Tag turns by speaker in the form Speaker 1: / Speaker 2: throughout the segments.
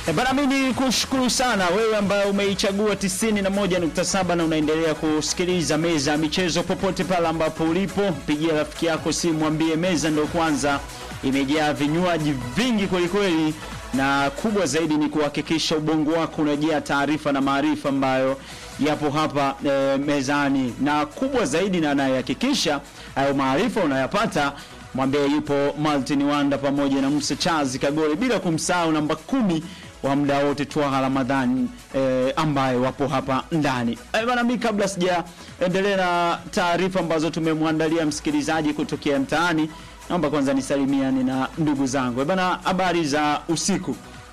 Speaker 1: E bana, mimi ni kushukuru sana wewe ambaye umeichagua 91.7 na unaendelea kusikiliza meza ya michezo popote pale ambapo ulipo. Pigia rafiki yako simu, mwambie meza ndo kwanza imejaa vinywaji vingi kwelikweli, na kubwa zaidi ni kuhakikisha ubongo wako unajaa taarifa na maarifa ambayo yapo hapa e, mezani, na kubwa zaidi na anayehakikisha hayo maarifa unayapata mwambie yupo Martin Wanda pamoja na Musa Chazi Kagore, bila kumsahau namba kumi wa muda wote Twaha Ramadhani eh, ambaye wapo hapa ndani eh, bana. Mimi kabla sijaendelea na taarifa ambazo tumemwandalia msikilizaji kutokea mtaani, naomba kwanza nisalimiane na ndugu zangu eh, bana. Habari za usiku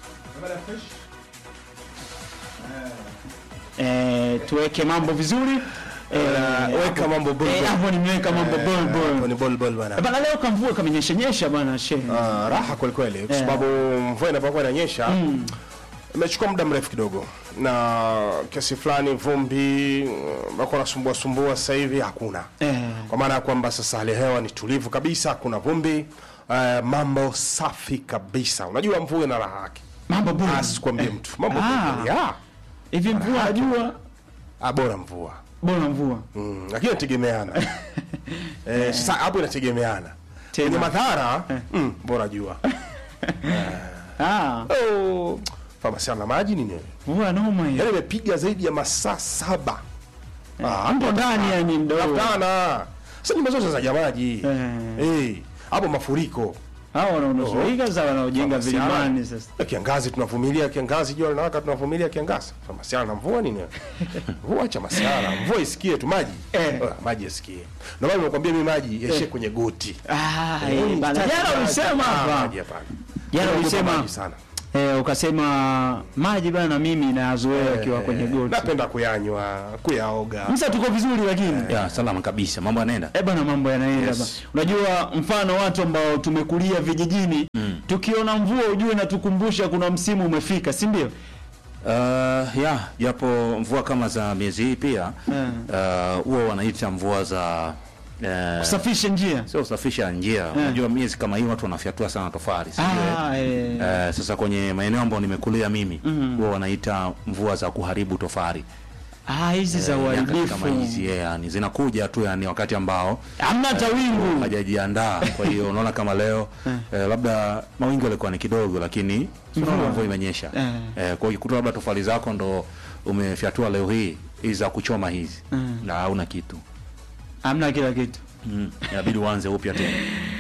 Speaker 1: eh, tuweke mambo vizuri
Speaker 2: Eh, weka mambo bol
Speaker 1: eh,
Speaker 2: bol.
Speaker 1: hapo nimeweka mambo bol
Speaker 2: Hapo
Speaker 1: bol
Speaker 2: ni bol bol bana.
Speaker 1: Eh, bana. Leo kamvua kamenyesha nyesha bana shehe
Speaker 2: Ah, raha kweli kweli kwa
Speaker 1: Eh.
Speaker 2: sababu mvua inapokuwa inanyesha imechukua muda mrefu kidogo na kiasi fulani vumbi bako nasumbua sumbua sasa hivi hakuna
Speaker 1: eh.
Speaker 2: kwa maana ya kwamba sasa hali ya hewa ni tulivu kabisa hakuna vumbi eh, mambo safi kabisa unajua mvua ina raha yake
Speaker 1: mambo bol
Speaker 2: asikwambie mtu mambo
Speaker 1: Ah.
Speaker 2: bol bol. Ah,
Speaker 1: hivi mvua najua
Speaker 2: ah, bora mvua
Speaker 1: bora mvua
Speaker 2: Mm, lakini inategemeana eh, sasa hapo inategemeana
Speaker 1: Tena.
Speaker 2: kwenye madhara mm, bora jua
Speaker 1: ah
Speaker 2: oh, famasiana na maji nini
Speaker 1: mvua noma hiyo
Speaker 2: yaani imepiga zaidi ya masaa saba Ah,
Speaker 1: mpo ndani yani mdogo
Speaker 2: hapana sasa nyumba zote za maji
Speaker 1: Eh.
Speaker 2: Eh, hapo mafuriko
Speaker 1: hao wanaonusurika za wanaojenga
Speaker 2: Famasiana.
Speaker 1: vilimani sasa
Speaker 2: Na kiangazi tunavumilia kiangazi jua linawaka tunavumilia kiangazi famasiana na mvua nini mvua cha masiara mvua isikie tu maji
Speaker 1: Eh.
Speaker 2: Ah, maji isikie ndio maana nimekwambia mimi maji yaishie kwenye goti
Speaker 1: ah
Speaker 2: Eh,
Speaker 1: eh, bana
Speaker 2: sitaki
Speaker 1: jana
Speaker 2: maji.
Speaker 1: ulisema
Speaker 2: Ah,
Speaker 1: hapa
Speaker 2: maji hapana
Speaker 1: Jana
Speaker 2: Naogopa
Speaker 1: ulisema-
Speaker 2: maji sana
Speaker 1: eh ukasema maji bana mimi nayazoea akiwa kwenye goti
Speaker 2: napenda kuyanywa kuyaoga
Speaker 1: msa tuko vizuri lakini
Speaker 3: Ya, salama kabisa. Mambo yanaenda.
Speaker 1: Eh bana, mambo yanaenda
Speaker 2: Yes.
Speaker 1: bana. Unajua, mfano watu ambao tumekulia vijijini tukiona mvua ujue na tukumbusha kuna msimu umefika, si ndio?
Speaker 3: Uh, ya, japo mvua kama za miezi hii pia
Speaker 1: Eh.
Speaker 3: uh, huwa wanaita mvua za uh,
Speaker 1: Kusafisha njia.
Speaker 3: sio usafisha njia. Unajua miezi kama hii watu wanafyatua sana tofali, si ndio?
Speaker 1: Ah, eh.
Speaker 3: Eh, sasa kwenye maeneo ambayo nimekulia mimi huwa wanaita mvua za kuharibu tofali.
Speaker 1: Ah, hizi za
Speaker 3: Eh, nyakati
Speaker 1: uharibifu.
Speaker 3: kama hizi yeah, yani zinakuja tu yani wakati ambao
Speaker 1: Hamna hata wingu.
Speaker 3: hajajiandaa. Kwa hiyo unaona kama leo eh, labda mawingu yalikuwa ni kidogo, lakini si unaona mvua imenyesha.
Speaker 1: Eh.
Speaker 3: Eh, kwa hiyo kuta labda tofali zako ndo umefyatua leo hii hizi za kuchoma hizi na hauna kitu
Speaker 1: Hamna kila kitu.
Speaker 3: mm. inabidi uanze upya tena.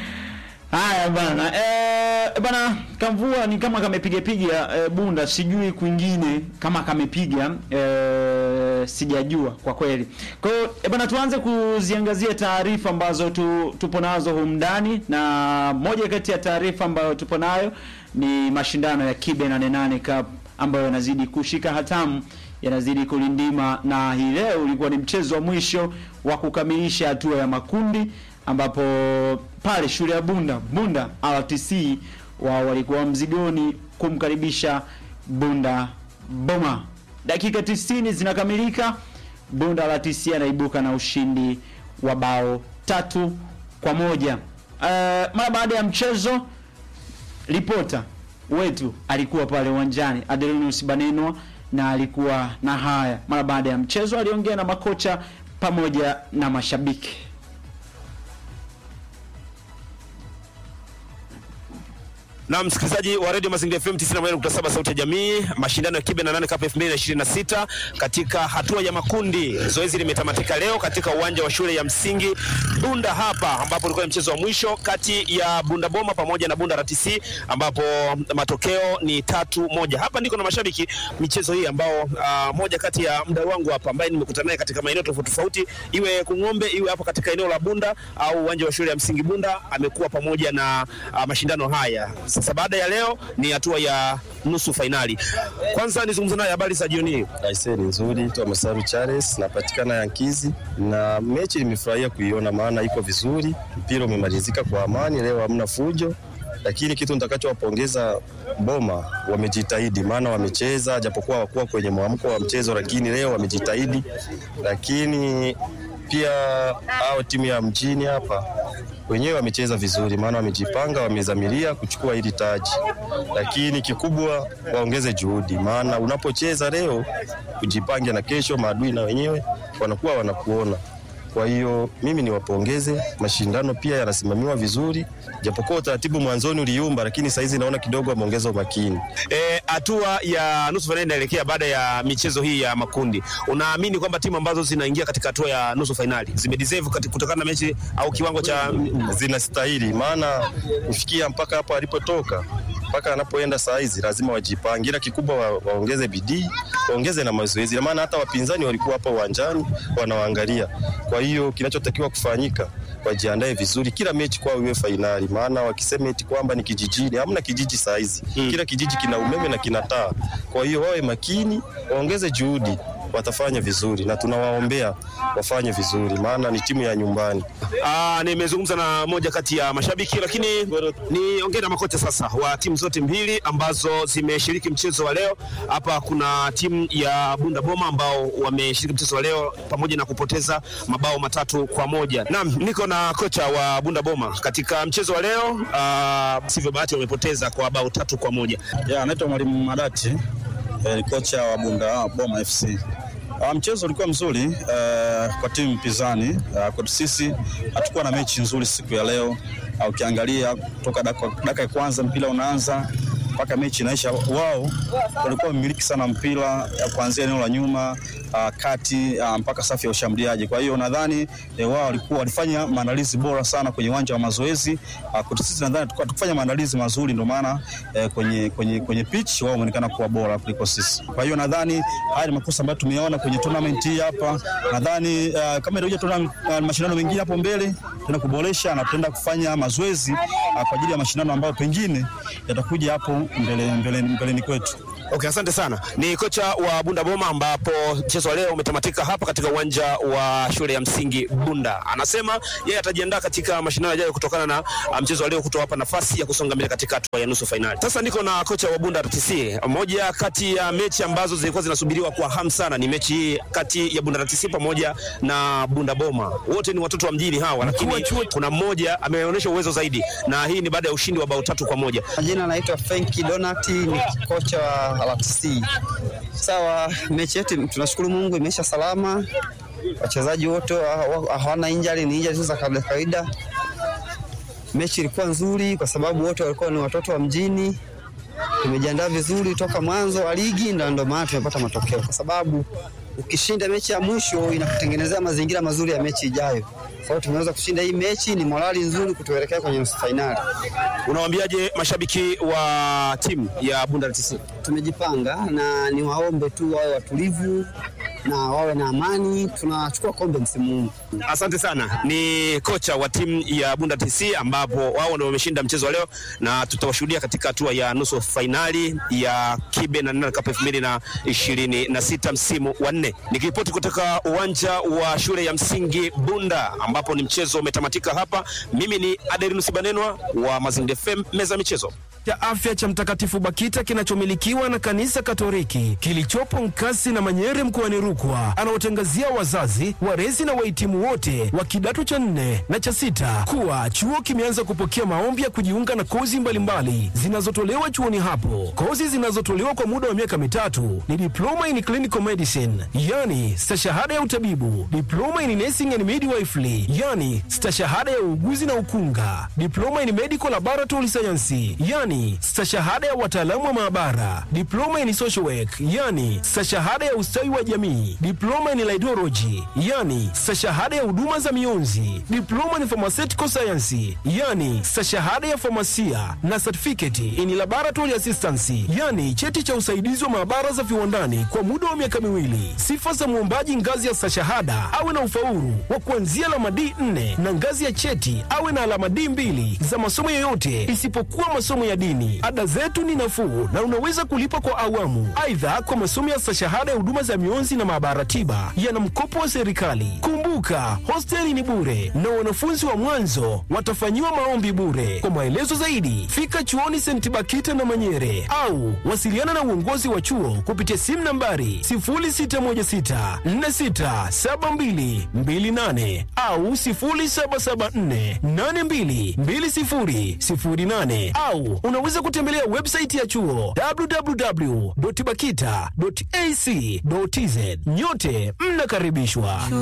Speaker 1: Haya bana, eh, bana kamvua ni kama kamepiga piga eh, Bunda, sijui kwingine kama kamepiga eh, sijajua kwa kweli. Kwa hiyo eh, bana tuanze kuziangazia taarifa ambazo tu, tupo nazo humu ndani, na moja kati ya taarifa ambayo tupo nayo ni mashindano ya Kibe 88 Cup ambayo yanazidi kushika hatamu yanazidi kulindima, na hii leo ulikuwa ni mchezo wa mwisho wa kukamilisha hatua ya makundi ambapo pale shule ya Bunda Bunda RTC wao walikuwa mzigoni kumkaribisha Bunda Boma. Dakika 90 zinakamilika, Bunda RTC anaibuka na ushindi wa bao tatu kwa moja. Uh, mara baada ya mchezo ripota wetu alikuwa pale uwanjani Adelinus Banenwa na alikuwa na haya mara baada ya mchezo, aliongea na makocha pamoja na mashabiki.
Speaker 4: Na msikilizaji wa Radio Mazingira FM 91.7 sauti ya jamii, mashindano ya Kibe na nane Cup 2026 katika hatua ya makundi. Zoezi limetamatika leo katika uwanja wa shule ya msingi Bunda hapa ambapo ulikuwa ni mchezo wa mwisho kati ya Bunda Boma pamoja na Bunda RTC ambapo matokeo ni tatu moja. Hapa ndiko na mashabiki michezo hii ambao uh, moja kati ya mdau wangu hapa ambaye nimekutana naye katika maeneo tofauti tofauti, iwe Kung'ombe, iwe hapo katika eneo la Bunda au uwanja wa shule ya msingi Bunda, amekuwa pamoja na uh, mashindano haya. Sasa baada ya leo ni hatua ya nusu fainali. Kwanza nizungumze naye habari za jioni hii.
Speaker 5: Aisee, ni nzuri tu Masaru Charles, napatikana Yankizi na mechi nimefurahia kuiona, maana iko vizuri, mpira umemalizika kwa amani, leo hamna fujo, lakini kitu nitakachowapongeza Boma, wamejitahidi, maana wamecheza japokuwa hawakuwa kwenye mwamko wa mchezo, lakini leo wamejitahidi. Lakini pia hao timu ya mjini hapa wenyewe wamecheza vizuri, maana wamejipanga, wamezamiria kuchukua hili taji, lakini kikubwa waongeze juhudi, maana unapocheza leo ujipange, na kesho maadui na wenyewe wanakuwa wanakuona. Kwa hiyo mimi niwapongeze, mashindano pia yanasimamiwa vizuri, japokuwa utaratibu mwanzoni uliumba, lakini saizi naona kidogo wameongeza umakini.
Speaker 4: Eh, hatua ya nusu fainali inaelekea baada ya michezo hii ya makundi. Unaamini kwamba timu ambazo zinaingia katika hatua ya nusu fainali zimedeserve kati- kutokana na mechi au kiwango cha
Speaker 5: zinastahili, maana kufikia mpaka hapo alipotoka mpaka anapoenda saa hizi lazima wajipange, ila kikubwa wa, waongeze bidii, waongeze na mazoezi, na maana hata wapinzani walikuwa hapa uwanjani wanawaangalia. Kwa hiyo kinachotakiwa kufanyika wajiandae vizuri, kila mechi kwao iwe fainali, maana wakisema eti kwamba ni kijijini, hamna kijiji saa hizi hmm. Kila kijiji kina umeme na kina taa. Kwa hiyo wawe makini, waongeze juhudi, watafanya vizuri na tunawaombea wafanye vizuri, maana ni timu ya nyumbani.
Speaker 4: Ah, nimezungumza na moja kati ya mashabiki, lakini niongee na makocha sasa wa timu zote mbili ambazo zimeshiriki mchezo wa leo. Hapa kuna timu ya Bunda Boma ambao wameshiriki mchezo wa leo pamoja na kupoteza mabao matatu kwa moja. Naam, niko na kocha wa Bunda Boma katika mchezo wa leo. Ah, sivyo bahati wamepoteza kwa bao tatu kwa moja.
Speaker 6: Ya, anaitwa Mwalimu Madati eh, ni kocha wa Bunda Boma FC. Ah, mchezo ulikuwa mzuri eh, kwa timu mpinzani. Ah, kwetu sisi hatukuwa na mechi nzuri siku ya leo. Ah, ukiangalia kutoka dakika dakika ya kwanza mpira unaanza mpaka mechi inaisha, wao walikuwa wamiliki sana mpira eh, kuanzia eneo la nyuma ah, kati ah, mpaka safu ya ushambuliaji. Kwa hiyo nadhani eh, wao walikuwa walifanya maandalizi bora sana kwenye uwanja wa mazoezi. Ah, kwetu sisi nadhani tulikuwa tukufanya maandalizi mazuri, ndio maana eh, kwenye, kwenye, kwenye pitch wao wameonekana kuwa bora kuliko sisi. Kwa hiyo nadhani haya ni makosa ambayo tumeona kwenye tournament hii hapa. Nadhani uh, kama itakuja tuna uh, mashindano mengine hapo mbele tena kuboresha na tutaenda kufanya mazoezi uh, kwa ajili ya mashindano ambayo pengine yatakuja hapo mbele, mbele, mbeleni kwetu.
Speaker 4: Okay, asante sana. Ni kocha wa Bunda Boma ambapo mchezo wa leo umetamatika hapa katika uwanja wa shule ya msingi Bunda. Anasema yeye atajiandaa katika mashindano yajayo kutokana na uh, mchezo wa leo kutowapa nafasi ya kusonga mbele katika hatua ya nusu fainali. Sasa niko na kocha wa Bunda RTC. Moja kati ya mechi ambazo zilikuwa zinasubiriwa kwa hamu sana ni mechi hii kati ya Bunda RTC pamoja na Bunda Boma. Wote ni watoto wa mjini hawa, lakini kuna mmoja ameonyesha uwezo zaidi, na hii ni baada ya ushindi wa bao tatu kwa moja.
Speaker 7: Majina naitwa Fenki Donati, ni kocha wa RTC. Sawa, mechi yetu tunashukuru Mungu imeisha salama, wachezaji wote ha- ha- hawana injari, ni injari tu za kawaida kawaida. Mechi ilikuwa nzuri kwa sababu wote walikuwa ni watoto wa mjini. Tumejiandaa vizuri toka mwanzo wa ligi, na ndio maana tumepata matokeo, kwa sababu ukishinda mechi ya mwisho inakutengenezea mazingira mazuri ya mechi ijayo. Kwa hiyo tumeweza kushinda hii mechi, ni morali nzuri kutuelekea kwenye nusu fainali.
Speaker 4: Unawaambiaje mashabiki wa timu ya Bunda RTC?
Speaker 7: tumejipanga na niwaombe tu wawe watulivu na wawe na amani. Tunachukua kombe msimu huu.
Speaker 4: Asante sana. Ni kocha wa timu ya Bunda TC ambapo wao ndio wameshinda mchezo wa leo na tutawashuhudia katika hatua ya nusu fainali ya Kibe na Nana Cup 2026 msimu wa nne. Nikiripoti kutoka uwanja wa shule ya msingi Bunda ambapo ni mchezo umetamatika hapa. Mimi ni Aderinus Banenwa wa Mazingira FM meza ya michezo.
Speaker 8: cha afya cha Mtakatifu Bakita kinachomilikiwa na kanisa Katoliki kilichopo Nkasi na Manyere mkoani Rukwa anaotangazia wazazi, walezi na wahitimu wote wa kidato cha nne na cha sita kuwa chuo kimeanza kupokea maombi ya kujiunga na kozi mbalimbali zinazotolewa chuoni hapo. Kozi zinazotolewa kwa muda wa miaka mitatu ni diploma in clinical medicine, yani stashahada ya utabibu, diploma in nursing and midwifery, yani stashahada ya uuguzi na ukunga, diploma in medical laboratory science, yani stashahada ya wataalamu wa maabara, diploma in social work, yani stashahada ya ustawi wa jamii, diploma in laidology, yani stashahada ya huduma za mionzi, diploma in pharmaceutical science, yani stashahada ya famasia na certificate in laboratory assistance, yani cheti cha usaidizi wa maabara za viwandani kwa muda wa miaka miwili. Sifa za mwombaji ngazi ya stashahada awe na ufaulu wa kuanzia alama D4 na ngazi ya cheti awe na alama D2 za masomo yoyote isipokuwa masomo ya dini dini. Ada zetu ni nafuu na unaweza kulipa kwa awamu. Aidha, kwa masomo ya stashahada ya huduma za mionzi na maabara tiba yana mkopo wa serikali. Kumbuka, hosteli ni bure na wanafunzi wa mwanzo watafanyiwa maombi bure. Kwa maelezo zaidi, fika chuoni St. Bakita na Manyere au wasiliana na uongozi wa chuo kupitia simu nambari 0616467228 au 0774822008 au unaweza kutembelea website ya chuo www.bakita.ac.tz. Nyote mnakaribishwa.